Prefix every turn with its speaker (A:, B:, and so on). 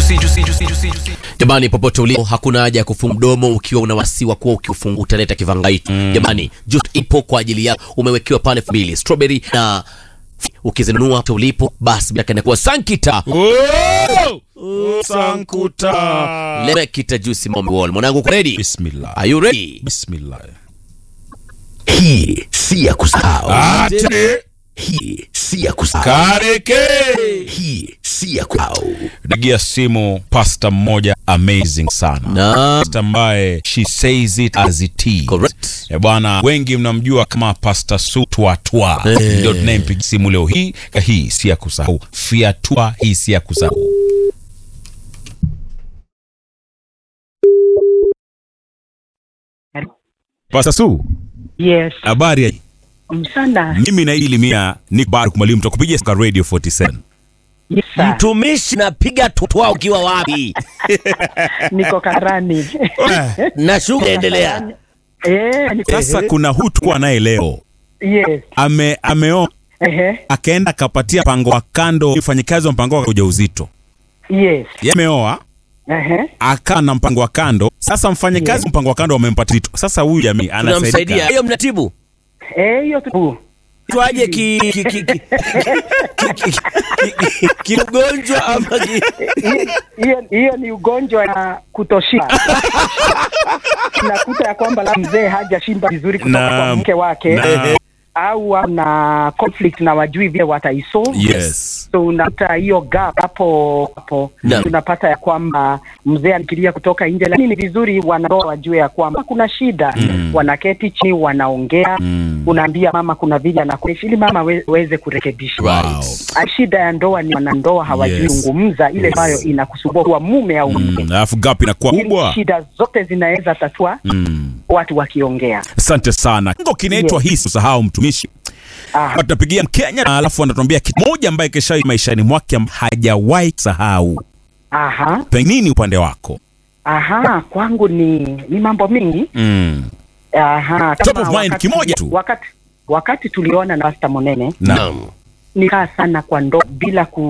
A: juicy, juicy, juicy, juicy, juicy.
B: Jamani, popote ulipo, hakuna haja ya kufunga mdomo ukiwa una wasiwa kuwa ukiufunga utaleta kivangaito. Jamani, juice ipo kwa ajili yako, umewekewa pale mbili strawberry na ukizinunua popote ulipo, basi bila inakuwa sankita
C: Oh! Sankuta.
B: lemekita juice mombe wall. Mwanangu, uko ready?
C: Bismillah.
B: Are you ready?
C: Bismillah.
D: Hii si ya kusahau.
C: Ate
D: Hii si ya kusahau.
C: kareke.
D: Hii si ya kusahau.
C: Nagia simu pasta mmoja amazing sana.
B: Na
C: Pasta ambaye she says it as it is.
B: correct.
C: Eh, bwana wengi mnamjua kama Pasta Su Twa
B: Eh.
C: ndio tunayempiga simu leo hii. Hii si ya kusahau. Fiatua hii si ya kusahau. Pasta Su,
E: Yes,
C: habari ya
E: msana.
C: mimi na ili mia Nick Barak mwalimu tutakupigia kwa Radio 47.
E: Yes, sir.
B: Mtumishi, napiga tutwa ukiwa wapi?
E: Niko karani.
B: na shughuli endelea.
E: Eh, niko-
C: Sasa kuna huyu tulikuwa naye leo
E: yes.
C: ame ameoa
E: Ehe.
C: akaenda akapatia mpango wa kando mfanyikazi wa mpango wa ujauzito.
E: Yes.
C: Yeye ameoa
E: Ehe.
C: akaa na mpango wa kando. Sasa mfanyikazi wa mpango wa kando wamempatia zito. Sasa huyu jamii
B: Tunamsaidia.
C: anasaidia.
B: Hiyo mnatibu.
E: Eh, hiyo tu.
B: Twaje ki ki ki ki ki- ki- ki- ki- kiugonjwa ama ki
E: Hiyo hiyo ni ugonjwa ya kutoshika. Nakuta ya kwamba la mzee hajashimba vizuri kutoka kwa
C: Naam.
E: mke wake
C: Naam.
E: au ana conflict na wajui vile wataisolve.
C: Yes.
E: So unakuta hiyo gap hapo hapo,
B: Naam.
E: tunapata ya kwamba mzee anafikiria kutoka nje, lakini ni vizuri wanandoa wajue ya kwamba kuna shida wanaketi chini, wanaongea unaambia mama kuna vile anakuishi ili mama we- weze kurekebisha.
B: Right.
E: Ah, Shida ya ndoa ni wanandoa hawajui
C: Yes.
E: zungumza ile ambayo inakusumbua kwa mume au mke.
C: Mm, Alafu gap inakuwa
E: Ili
C: kubwa.
E: Shida zote zinaweza tatua
C: Mm.
E: watu wakiongea.
C: Asante sana. Ngo kinaitwa
E: Yes.
C: hii usahau mtumishi.
E: Ah,
C: Hapa Tunapigia Mkenya alafu anatuambia kitu moja ambaye kesha maishani mwake am- hajawahi sahau.
E: aha,
C: Pengine upande wako.
E: aha, kwangu ni ni mambo mingi.
C: Mm.
E: Aha,
C: Top
E: kama
C: of mind,
E: wakati-
C: kimoja tu.
E: Wakati wakati tuliona na Pastor Monene
C: Na
B: Naam.
E: nikaa sana kwa ndoa bila ku